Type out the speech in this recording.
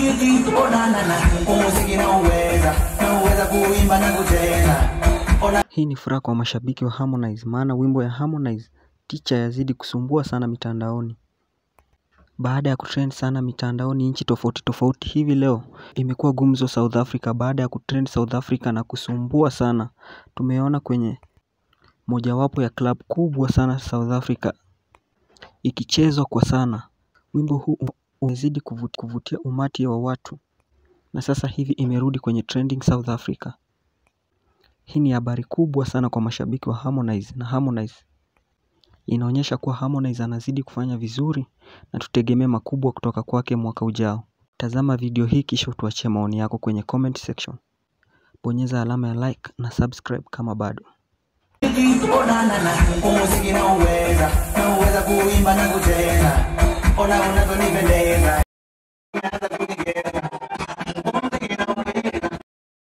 Gigi, oh na na na, umuziki na uweza, na uweza kuimba na kucheza. Ona Hii ni furaha kwa mashabiki wa Harmonize maana wimbo ya Harmonize Teacher yazidi kusumbua sana mitandaoni. Baada ya kutrend sana mitandaoni nchi tofauti tofauti hivi leo imekuwa gumzo South Africa baada ya kutrend South Africa na kusumbua sana. Tumeona kwenye mojawapo ya club kubwa sana South Africa ikichezwa kwa sana. Wimbo huu umezidi kuvu- kuvutia umati wa watu na sasa hivi imerudi kwenye trending South Africa. Hii ni habari kubwa sana kwa mashabiki wa Harmonize na Harmonize inaonyesha kuwa Harmonize anazidi kufanya vizuri na tutegemee makubwa kutoka kwake mwaka ujao. Tazama video hii kisha utuachie maoni yako kwenye comment section. Bonyeza alama ya like na subscribe kama bado. Gigi, oh na na na, umuziki na uweza, na uweza kuimba na kucheza. Ona unavyonipendeza.